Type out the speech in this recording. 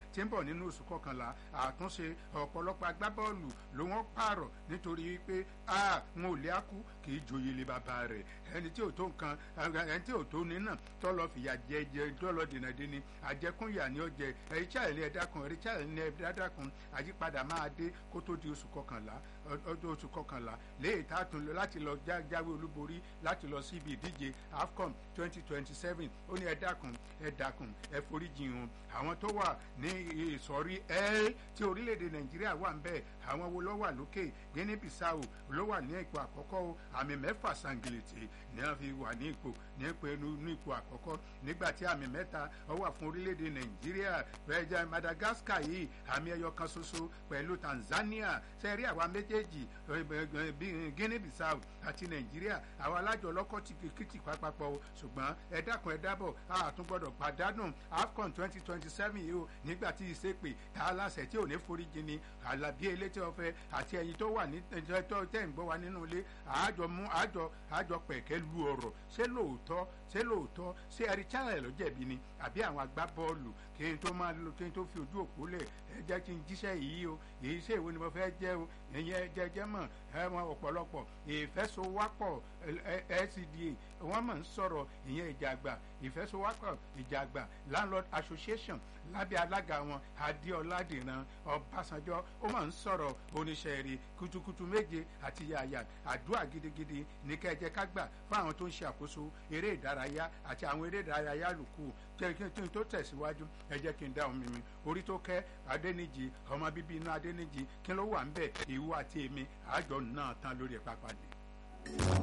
tí ń bọ̀ nínú oṣù kọkànlá àtúnṣe ọ̀pọ̀lọpọ̀ agbábọ́ọ̀lù ló wọ́n pààrọ̀ nítorí wípé wọn ò lé àkú kì í joyè lé bàbá rẹ̀ ẹni tí ò tó nǹkan ẹni tí ò tó nínà tó lọ fìyà jẹ jẹ tó lọ dènà dé ni àjẹkúnyà ni ó jẹ richard ní ẹ̀dá kan richard ní ẹ̀dá kan àyípadà máa dé kó tó di oṣù kọkànlá ọdún oṣù kọkànlá léyìí tá a tún lọ láti lọ jáwé olúborí láti lọ sí ibi ìdíje afcon twenty twenty seven ó ní ẹ̀dá kan ẹ̀dá kan ẹ foríjì wọn àwọn tó wà ní ìsọ̀rí ẹ́ tí orílẹ̀-èdè nàìjíríà wà ń bẹ̀ àwọn wo ló wà lókè guinea bissau ló wà ní ipò àkọ́kọ́ àmì mẹ́fà sangilete ní wọ́n fi wà ní ipò ní ipò ẹnu ní ipò àkọ́kọ́ nígbà tí àmì mẹ́ta ó wà fún orílẹ̀-èdè nàìjíríà bẹ́ẹ̀ madagascar yìí àmì ẹyọ kan ṣoṣo pẹ̀lú tanzania sẹ́rí àwa méjèèjì guinea bissau àti nàìjíríà àwọn alájọ ọlọ́kọ̀ ti kìkìtì pápápọ̀ ṣùgbọ́n ẹ dákun ẹ dábọ̀ a tún gbọ́dọ̀ pàdánù afcon twenty twenty seven yìí o nígbà tí ìsèpè tá a láṣẹ tí ò ní foríjì ni àlàbí elétí ọ̀fẹ́ àti ẹ̀yin tó wà ní tẹ́ ń gbọ́ wa nínú ilé àjọ mú àjọ àjọ pẹ̀kẹ́ lu ọ̀rọ̀ ṣé lóòótọ́ ṣé lóòótọ́ ṣé ẹ̀rí channel ló jẹ̀bi ni àbí àwọn agbábọ́ọ̀lù kí n tó máa lo kí n tó fi ojú òpó lẹ̀ ẹ jẹ́ kí n jíṣẹ́ yìí o èyí ṣe ìwé ni mo fẹ́ jẹ́ o ìyẹn jẹjẹ́ mọ̀ ẹ wọn ọ̀pọ̀lọpọ̀ ìfẹ́sowápọ̀ LCDA wọ́n mọ̀ ń sọ̀rọ̀ ìyẹn ìjàgbá ìfẹ́sowápọ̀ ìjàgbá landlord association lábẹ́ alága wọn adéọlá dìran ọbásanjọ́ ó mọ̀ ń sọ̀rọ̀ oníṣẹ́ rí kutukutu méje àti yàyà àdúrà gidigidi ní kẹjẹ kágbà fún àwọn tó ń ṣe àkóso eré ìdárayá àti àwọn eré ìdárayá lùkù kí n tó tẹ̀síwájú ẹ jẹ́ kí n dá omi mi orí tó kẹ́ adẹ́nìjì ọmọ bíbí inú adẹ́nìjì kí ló wà ń bẹ̀ ìwú àti èmi àjọ náà tán lórí ẹ̀ pápá ni.